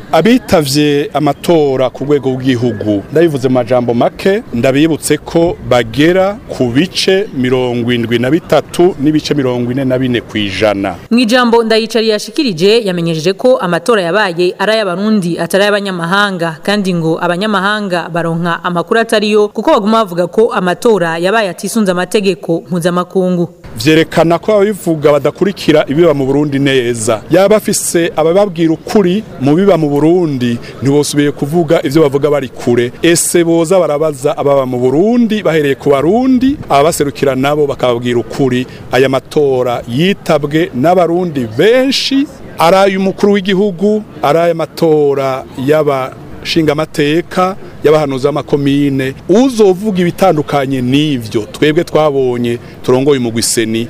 abitavye amatora ku rwego rw'igihugu ndabivuze mu majambo make ndabibutse ko bagera ku bice mirongo indwi na bitatu n'ibice mirongo ine na bine kw'ijana mu ijambo ndayicari yashikirije yamenyesheje ko amatora yabaye ari ay'abarundi atari ay'abanyamahanga kandi ngo abanyamahanga baronka amakuru atariyo kuko baguma bavuga ko amatora yabaye atisunze amategeko mpuzamakungu vyerekana ko ababivuga badakurikira ibiba mu Burundi neza yaba afise abababwira ukuri mu biba mu Burundi ntibosubiye kuvuga ivyo bavuga bari kure ese boza barabaza ababa mu Burundi bahereye ku barundi ababaserukira nabo bakababwira ukuri aya matora yitabwe n'abarundi benshi ari umukuru w'igihugu ari aya matora y'aba shinga amateka y'abahanuzi b'amakomine uzovuga ibitandukanye n'ivyo twebwe twabonye turongoye umugwiseni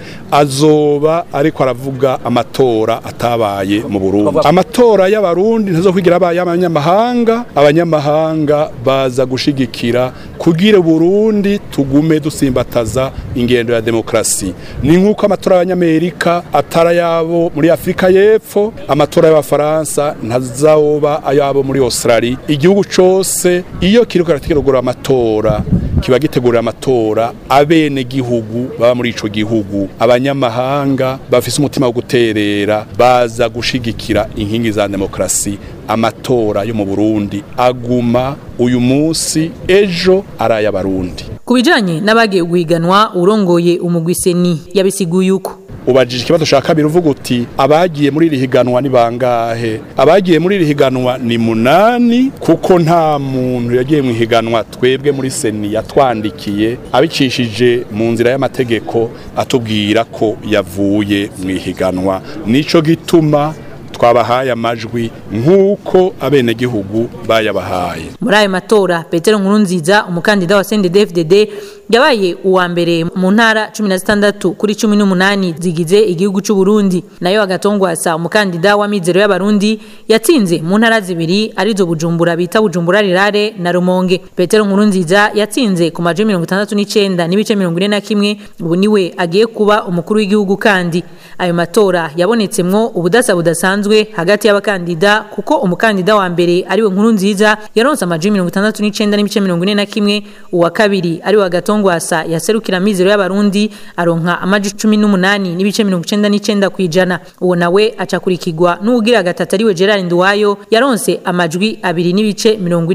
azoba ariko aravuga amatora atabaye mu Burundi amatora y'abarundi ntazo kwigira abaye abanyamahanga abanyamahanga baza gushigikira kugira Burundi tugume dusimbataza ingendo ya demokrasi ni nk'uko amatora y'abanyamerika atara yabo muri Afrika y'Epfo amatora y'abafaransa ntazawoba ayabo muri Australia igihugu cose iyo kiriko kirategura amatora kiba gitegurira amatora abene gihugu baba muri ico gihugu abanyamahanga bafise umutima wo guterera baza gushigikira inkingi za demokrasi amatora yo mu Burundi aguma uyu munsi ejo araya barundi kubijanye n'abagiye guhiganwa urongoye umugwiseni yabisiguye uko ubajije ikibazo cya kabiri uvuga uti abagiye muri iri higanwa ni bangahe abagiye muri iri higanwa ni munani kuko nta muntu yagiye mu higanwa twebwe muri seni yatwandikiye abicishije mu nzira y'amategeko atubwira ko yavuye mu ihiganwa nico gituma twabahaye amajwi nk'uko abenegihugu bayabahaye muri ayo matora petero nkurunziza umukandida wa CNDD-FDD yabaye uwa mbere mu ntara 16 kuri 18 zigize igihugu cy'u Burundi nayo agatongwasa umukandida wa mizero y'abarundi yatsinze mu ntara zibiri arizo Bujumbura bita Bujumbura rirare na Rumonge petero nkurunziza yatsinze ku majwi 69 n'ibice 41 ubu niwe agiye kuba umukuru w'igihugu kandi ayo matora yabonetsemwo ubudasa budasanzwe hagati y'abakandida kuko umukandida wa mbere ariwe nkuru nziza yaronse amajwi 69 n'ibice 41 uwa kabiri ari wa gatongwasa yaserukira mizero y'abarundi aronka amajwi 18 n'ibice 99 kwijana uwo nawe acakurikirwa n'ugira gatatu ariwe Gerard Nduwayo yaronse amajwi abiri n'ibice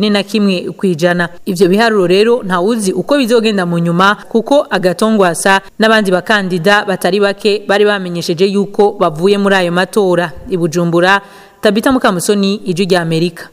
41 kwijana ivyo biharuro rero nta uzi uko bizogenda mu nyuma kuko agatongwasa n'abandi bakandida batari bake bari bamenyesheje yuko bavuye muri ayo matora ibujumbura tabita mukamusoni ijwi rya Amerika